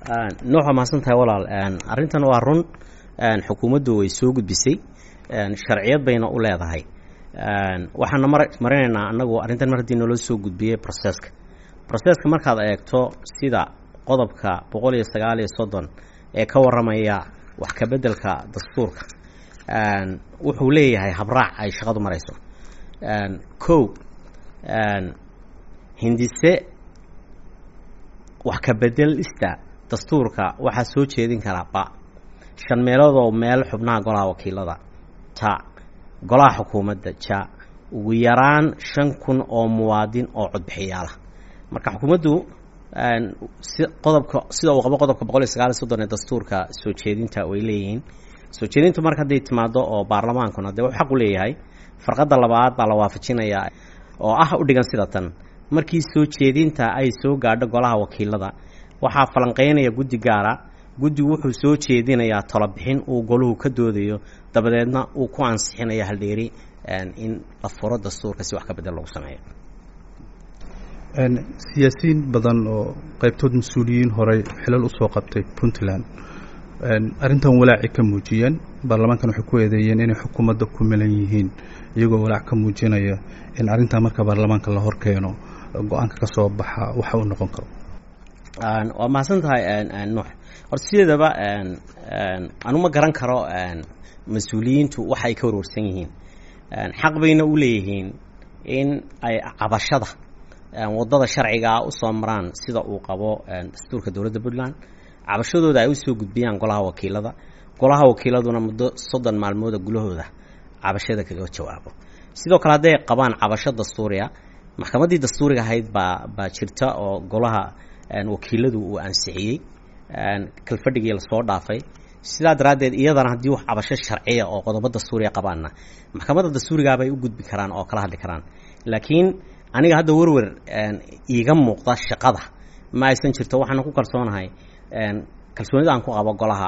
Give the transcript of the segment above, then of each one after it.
nooca mahadsan tahay walaal arrintan waa run xukuumaddu way soo gudbisay sharciyad bayna u leedahay waxaana mar marinaynaa anagu arrintan mar haddii naloo soo gudbiyey processka processka markaad eegto sida qodobka boqol iyo sagaal iyo soddon ee ka warramaya wax ka beddelka dastuurka wuxuu leeyahay habraac ay shaqadu marayso kow hindise wax ka bedelista dastuurka waxaa soo jeedin karaa ba shan meeloodoo meel xubnaha golaha wakiilada ja golaha xukuumadda ja ugu yaraan shan kun oo muwaadin oo codbixiyaalah marka xukuumaddu si qodobka sida uu qabo qodobka boqol iyo sagaal iyo soddon ee dastuurka soo jeedinta way leeyihiin soo jeedintu marka hadday timaado oo baarlamaankuna dee wuxuu xaq u leeyahay farqadda labaad baa la waafajinayaa oo ah u dhigan sida tan markii soo jeedinta ay soo gaadho golaha wakiilada waxaa falanqeynaya guddi gaara guddigu wuxuu soo jeedinayaa talobixin uu goluhu ka doodayo dabadeedna uu ku ansixinayo haldheeri in la furo dastuurka si wax ka bedel lagu sameeyo siyaasiyiin badan oo qaybtood mas-uuliyiin horey xilal usoo qabtay puntland arrintan walaaci ka muujiyeen baarlamaankan waxay ku eedeeyeen inay xukuumadda ku milan yihiin iyagoo walaac ka muujinaya in arrintaa marka baarlamaanka la hor keeno go-aanka ka soo baxa waxa uu noqon karo waa mahadsan tahay nuux horta sideedaba anu ma garan karo mas-uuliyiintu waxa ay ka warwarsan yihiin xaq bayna u leeyihiin in ay cabashada waddada sharcigaa usoo maraan sida uu qabo dastuurka dowladda puntland cabashadooda ay usoo gudbiyaan golaha wakiilada golaha wakiiladuna muddo soddon maalmooda gulahooda cabashada kaga jawaabo sidoo kale hadday qabaan cabasho dastuuriya maxkamaddii dastuuriga ahayd baa baa jirta oo golaha wakiiladu uu ansixiyey kalfadhigii lasoo dhaafay sidaa daraaddeed iyadana haddii wax cabasho sharciya oo qodobo dastuuriya qabaanna maxkamadda dastuurigaabay u gudbi karaan oo kala hadli karaan laakiin aniga hadda werwer iiga muuqda shaqada ma aysan jirto waxaana ku kalsoonahay kalsoonida aan ku qabo golaha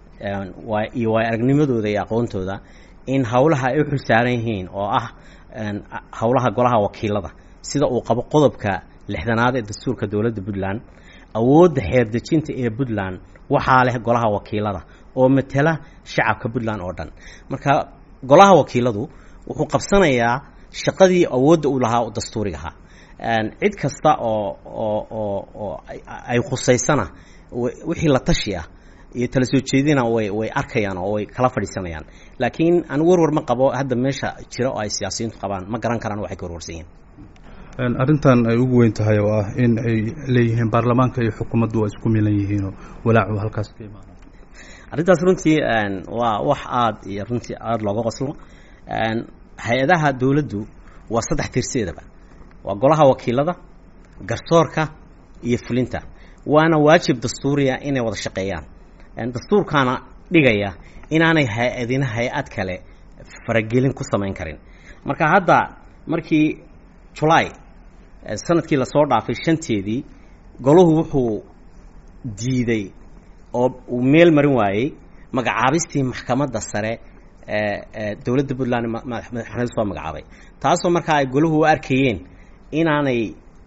iyo waay aragnimadooda iyo aqoontooda in howlaha ay u xilsaaran yihiin oo ah howlaha golaha wakiilada sida uu qabo qodobka lixdanaad ee dastuurka dowladda puntland awoodda xeerdejinta ee puntland waxaa leh golaha wakiilada oo matela shacabka puntland oo dhan marka golaha wakiiladu wuxuu qabsanayaa shaqadii awoodda uu lahaa dastuuriga ahaa cid kasta oo oo oo oo ay khusaysana wixii la tashi ah iyo tala soo jeedina way way arkayaan oo way kala fadhiisanayaan laakiin anigu warwar ma qabo hadda meesha jira oo ay siyaasiyiintu qabaan ma garan karaan waxay ka warwarsan yihiin arrintan ay ugu weyn tahay oo ah in ay leeyihiin baarlamaanka iyo xukuumaddu waa isku milan yihiinoo walaacu halkaas ka imaana arrintaas runtii waa wax aada iyo runtii aada looga qoslo hay-adaha dowladdu waa saddex tirseedaba waa golaha wakiilada garsoorka iyo fulinta waana waajib dastuuriya inay wada shaqeeyaan dastuurkaana dhigaya inaanay hay-adina hay-ad kale faragelin ku samayn karin marka hadda markii julaay sanadkii lasoo dhaafay shanteedii golahu wuxuu diiday oo uu meel marin waayey magacaabistii maxkamadda sare ee dowladda puntland madaxweynedu soo magacaabay taasoo markaa ay golahu u arkayeen inaanay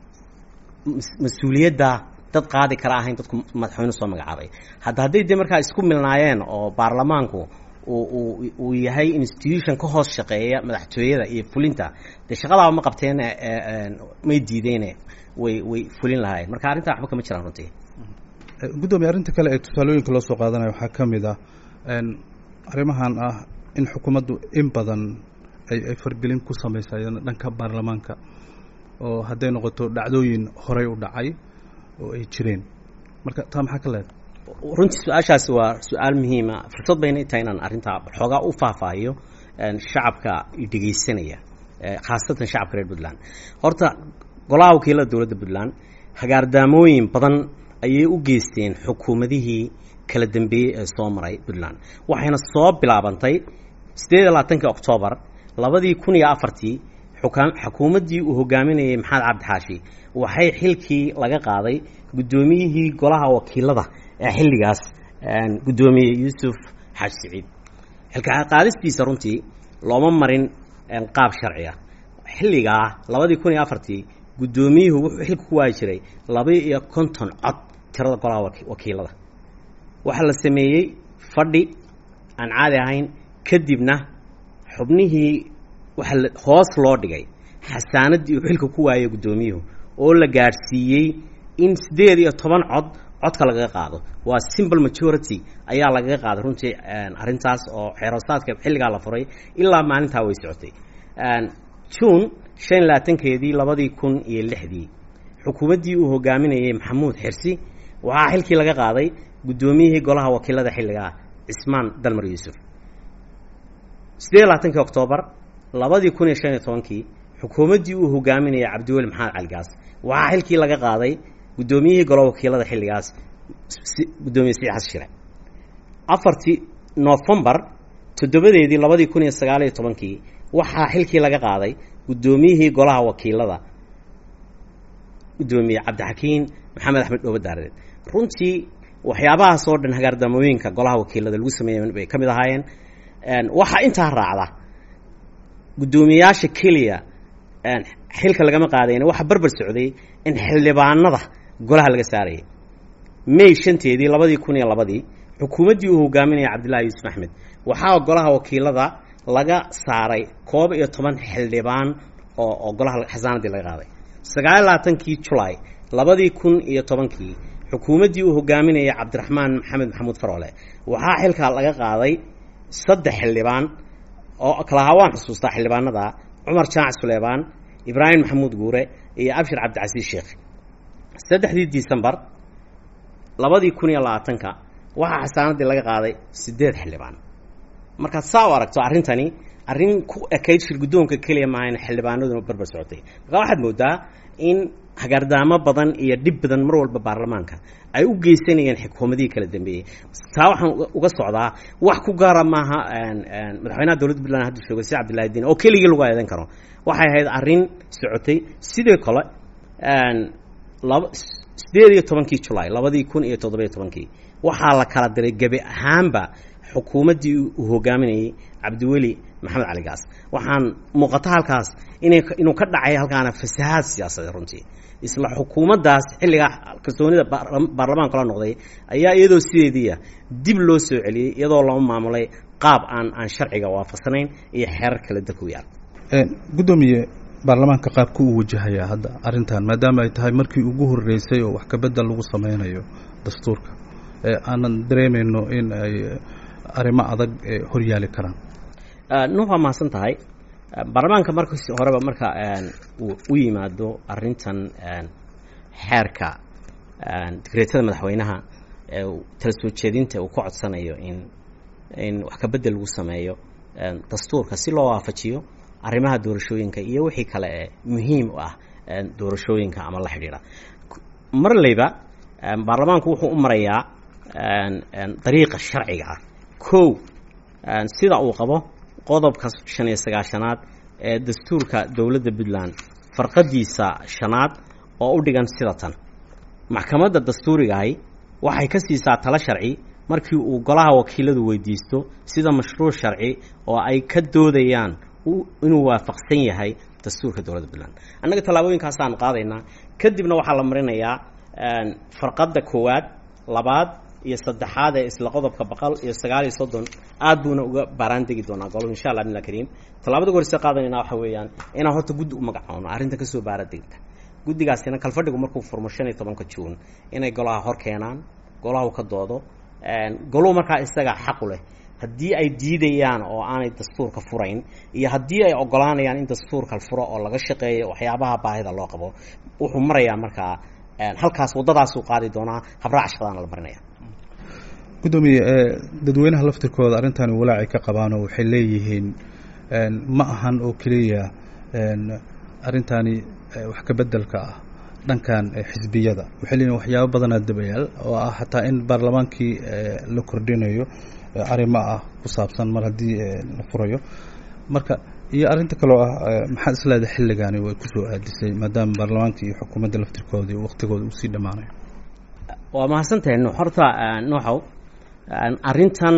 mas-uuliyadda dad qaadi kara ahayn dadku madaxweyne soo magacaabay hadda hadday dee markaa isku milnaayeen oo baarlamaanku uu uu yahay institution ka hoos shaqeeya madaxtooyada iyo fulinta dee shaqadaaba ma qabteen may diideene way way fulin lahaayeen marka arrintaa waxba kama jiraan runtii guddoomiye arrinta kale ee tusaalooyinka loo soo qaadanayo waxaa ka mid ah arrimahan ah in xukuumaddu in badan ay ay fargelin ku samaysa dhanka baarlamaanka oo hadday noqoto dhacdooyin horey u dhacay oo ay jireen marka taa maxaa ka leedahay runtii su-aashaasi waa su-aal muhiima fursad bayna tahay inaan arrintaa xoogaa u faahfaahiyo shacabka dhegeysanaya khaasatan shacabka reer puntland horta golaha wakiilada dowladda puntland hagaardaamooyin badan ayay u geysteen xukuumadihii kala dambeeyey ee soo maray puntland waxayna soo bilaabantay siddeed iyo labaatankii oktoobar labadii kun iyo afartii xukuumaddii uu hogaaminayay maxamed cabdixaashi waxay xilkii laga qaaday guddoomiyihii golaha wakiilada ee xilligaas guddoomiye yuusuf xaaji siciid xilka qaadistiisa runtii looma marin qaab sharciya xilligaa labadii kun iyo afartii guddoomiyuhu wuxuu xilka ku waayi jiray laba iyo konton cod tirada golaha wakiilada waxaa la sameeyey fadhi aan caadi ahayn kadibna xubnihii waxaa la hoos loo dhigay xasaanaddii uu xilka ku waayay guddoomiyuhu oo la gaadhsiiyey in siddeed iyo toban cod codka lagaga qaado waa simple majority ayaa lagaga qaaday runtii arrintaas oo xeerosaadka xilligaa la furay ilaa maalintaa way socotay june shan iyo labaatankeedii labadii kun iyo lixdii xukuumaddii uu hogaaminayay maxamuud xirsi waxaa xilkii laga qaaday guddoomiyihii golaha wakiilada xilligaa cismaan dalmar yuusuf siddeed iyo labaatankii oktoobar labadii kun iyo shan iyo tobankii xukuumaddii uu hogaaminayay cabdiweli maxamed caligaas waxaa xilkii laga qaaday guddoomiyihii golaha wakiilada xilligaas guddoomiye sii xasan shire afartii nofembar toddobadeedii labadii kun iyo sagaal iyo tobankii waxaa xilkii laga qaaday guddoomiyihii golaha wakiilada guddoomiye cabdixakiin maxamed axmed dhoobo daareed runtii waxyaabahaas oo dhan hagaardamooyinka golaha wakiilada lagu sameeyay bay ka mid ahaayeen waxaa intaa raacda guddoomiyayaasha keliya xilka lagama qaadayna waxaa barbar socday in xildhibaanada golaha laga saarayay may shanteedii labadii kun iyo labadii xukuumaddii uu hogaaminaya cabdillahi yuusuf axmed waxaa golaha wakiilada laga saaray koob iyo toban xildhibaan oo oo golaha xasaanadii laga qaaday sagaal iyo labaatankii julaay labadii kun iyo tobankii xukuumaddii uu hogaaminayay cabdiraxmaan maxamed maxamuud faroole waxaa xilka laga qaaday saddex xildhibaan oo kalahaa waan xusuustaa xildhibaanada cumar jaac suleymaan ibraahim maxamuud guure iyo abshir cabdicasiis sheekh saddexdii disembar labadii kun iyo labaatanka waxaa xasaanadii laga qaaday siddeed xildhibaan markaad saa u aragto arrintani arrin ku ekayd shir guddoonka keliya maaha in xildhibaanaduna barbar socotay markaa waxaad moodaa in hagaardaamo badan iyo dhib badan mar walba baarlamaanka ay u geysanayeen xukuumadihii kala dambeeyey taa waxaan uga socdaa wax ku gaara maaha madaxweynaha dowladda puntland hadda jooga si cabdillahi diin oo keligii lagu eedan karo waxay ahayd arrin socotay sidoo kale laba siddeed iyo tobankii julaay labadii kun iyo toddobiyo tobankii waxaa la kala diray gebi ahaanba xukuumaddii uu hogaaminayay cabdiweli maxamed cali gaas waxaan muuqata halkaas inay inuu ka dhacay halkaana fasahaad siyaasadeed runtii isla xukuumaddaas xilligaa kalsoonida baarlamaanka la noqday ayaa iyadoo sideediia dib loo soo celiyey iyadoo loo maamulay qaab aan aan sharciga waafaqsanayn iyo xeerar kale dalku yaal guddoomiye baarlamaanka qaabka uu wajahayaa hadda arrintan maadaama ay tahay markii ugu horreysay oo wax kabedel lagu sameynayo dastuurka aanan dareemayno in ay arrimo adag horyaali karaan nuux waa mahadsan tahay baarlamaanka markas horeba marka uu u yimaado arrintan xeerka digreetada madaxweynaha ee tala soo jeedinta uu ka codsanayo in in wax kabedel lagu sameeyo dastuurka si loo waafajiyo arrimaha doorashooyinka iyo wixii kale ee muhiim u ah doorashooyinka ama la xidhiidha marleyba baarlamaanku wuxuu u marayaa dariiqa sharciga ah kow sida uu qabo qodobka shan iyo sagaashanaad ee dastuurka dowladda puntland farqadiisa shanaad oo u dhigan sida tan maxkamadda dastuurigahi waxay ka siisaa talo sharci markii uu golaha wakiiladu weydiisto sida mashruuc sharci oo ay ka doodayaan inuu waafaqsan yahay dastuurka dowladda puntland annaga tallaabooyinkaasaanu qaadaynaa kadibna waxaa la marinayaa farqadda koowaad labaad iyo saddexaad ee isla qodobka boqol iyo sagaal iyo soddon aad buuna uga baaraan degi doonaa golo insha allah billa kariim tallaabada gorse qaadanayna waxa weeyaan inaan horta guddi u magacoono arrinta kasoo baara degta guddigaasina kalfadhigu markuu furmo shan iyo tobanka juun inay golaha hor keenaan golahu ka doodo goluhu markaa isaga xaqu leh haddii ay diidayaan oo aanay dastuurka furayn iyo haddii ay ogolaanayaan in dastuurka furo oo laga shaqeeyo waxyaabaha baahida loo qabo wuxuu marayaa markaa halkaas waddadaasuu qaadi doonaa habraac shaqadaana la marinaya guddoomiye dadweynaha laftirkooda arrintani walaacay ka qabaanoo waxay leeyihiin ma ahan oo keliya arrintani wax ka beddelka ah dhankan xisbiyada waxay leeyihin waxyaabo badanaa dabayaal oo ah xataa in baarlamaankii la kordhinayo arrimo ah ku saabsan mar haddii la furayo marka iyo arrinta kaloo ah maxaad isleedahay xilligaani way kusoo aadisay maadaama baarlamaanka iyo xukuumadda laftirkooda waktigooda uu sii dhammaanayo waa mahadsantahay nuux horta nuuxow arrintan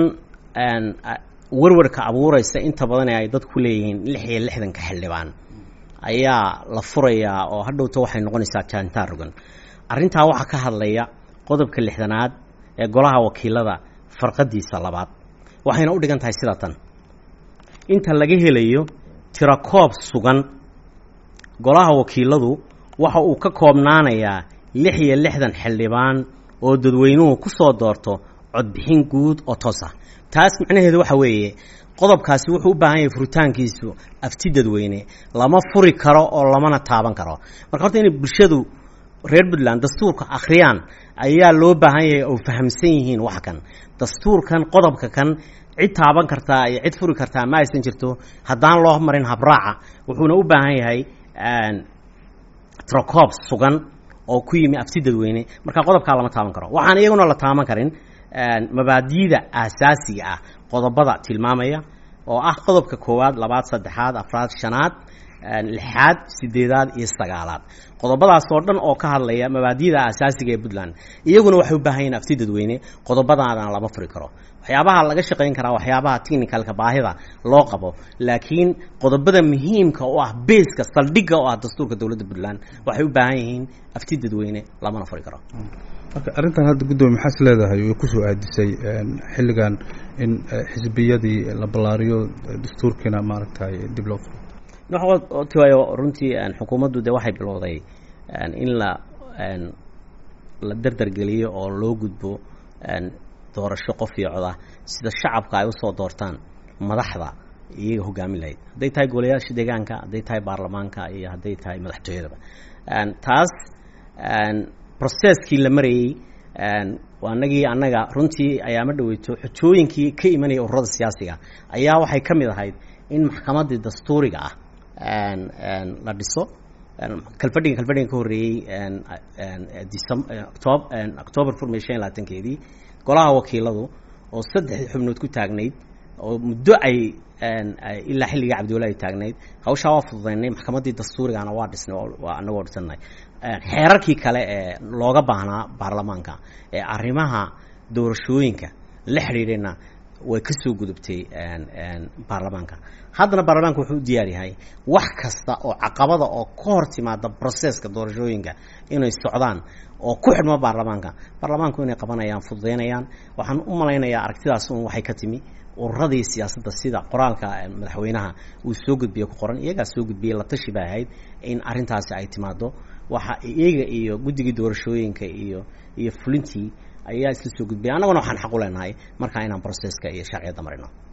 warwarka abuuraysa inta badan ee ay dadku leeyihiin lix iyo lixdanka xildhibaan ayaa la furayaa oo hadhowta waxay noqonaysaa jaantaa rogan arrintaa waxaa ka hadlaya qodobka lixdanaad ee golaha wakiilada farqadiisa labaad waxayna u dhigan tahay sida tan inta laga helayo tirakoob sugan golaha wakiiladu waxa uu ka koobnaanayaa lix iyo lixdan xildhibaan oo dadweynuhu ku soo doorto codbixin guud oo toos ah taas macnaheedu waxa weeye qodobkaasi wuxuu u baahan yahay furitaankiisu afti dadweyne lama furi karo oo lamana taaban karo marka horta inay bulshadu reer puntland dastuurka akhriyaan ayaa loo baahan yahay oo fahamsan yihiin wax kan dastuurkan qodobka kan cid taaban kartaa iyo cid furi kartaa ma aysan jirto haddaan loo marin habraaca wuxuuna u baahan yahay trocoob sugan oo ku yimi afti dadweyne marka qodobkaa lama taaban karo waxaan iyaguna la taaban karin mabaadi'da aasaasiga ah qodobada tilmaamaya oo ah qodobka koowaad labaad saddexaad afraad shanaad lixaad sideedaad iyo sagaalaad qodobadaas oo dhan oo ka hadlaya mabaadi'da aasaasiga ee puntland iyaguna waxay u baahan yihin afti dadweyne qodobadaadana lama furi karo waxyaabaha laga shaqayn karaa waxyaabaha technicalka baahida loo qabo laakiin qodobada muhiimka oo ah beeska saldhigga oo ah dastuurka dowladda puntland waxay u baahan yihiin afti dadweyne lamana furi karo marka arrintan hadda guddoomiye maxaas leedahay way kusoo aadisay xilligan in xisbiyadii la ballaariyo dastuurkiina maaragtay dib loo furo tiwaayo runtii xukuumaddu de waxay bilowday in la la derdergeliyo oo loo gudbo doorasho qof iyo cod ah sida shacabka ay usoo doortaan madaxda iyaga hogaamin lahayd hadday tahay golayaasha deegaanka hadday tahay baarlamaanka iyo hadday tahay madaxtooyadaba taas processkii la marayey anagii annaga runtii ayaama dhaweyto xojooyinkii ka imanaya ururada siyaasiga ayaa waxay ka mid ahayd in maxkamaddii dastuuriga ah la dhiso kalfadhiga kalfadhiga ka horreeyey octoobar furmay shan iyo labaatankeedii golaha wakiiladu oo saddexdii xubnood ku taagnayd oo muddo ay ilaa xilligai cabdiwala ay taagnayd hawshaa waa fududaynay maxkamaddii dastuurigana waa dhisnay waa anagoo dhisanay xeerarkii kale ee looga baahnaa baarlamaanka ee arrimaha doorashooyinka la xidhiidhayna way ka soo gudubtay baarlamaanka haddana baarlamaanka wuxuu u diyaar yahay wax kasta oo caqabada oo ka hor timaada broseska doorashooyinka inay socdaan oo ku xidhmo baarlamaanka baarlamaanku inay qabanayaan fududaynayaan waxaan u malaynayaa aragtidaas un waxay ka timi ururadii siyaasadda sida qoraalka madaxweynaha uu soo gudbiye ku qoran iyagaa soo gudbiyey la tashi bay ahayd in arrintaasi ay timaado waxa iyaga iyo guddigii doorashooyinka iyo iyo fulintii ayaa isla soo gudbiyay annaguna waxaan xaq u leenahay markaa inaan broseska iyo sharciyadda marino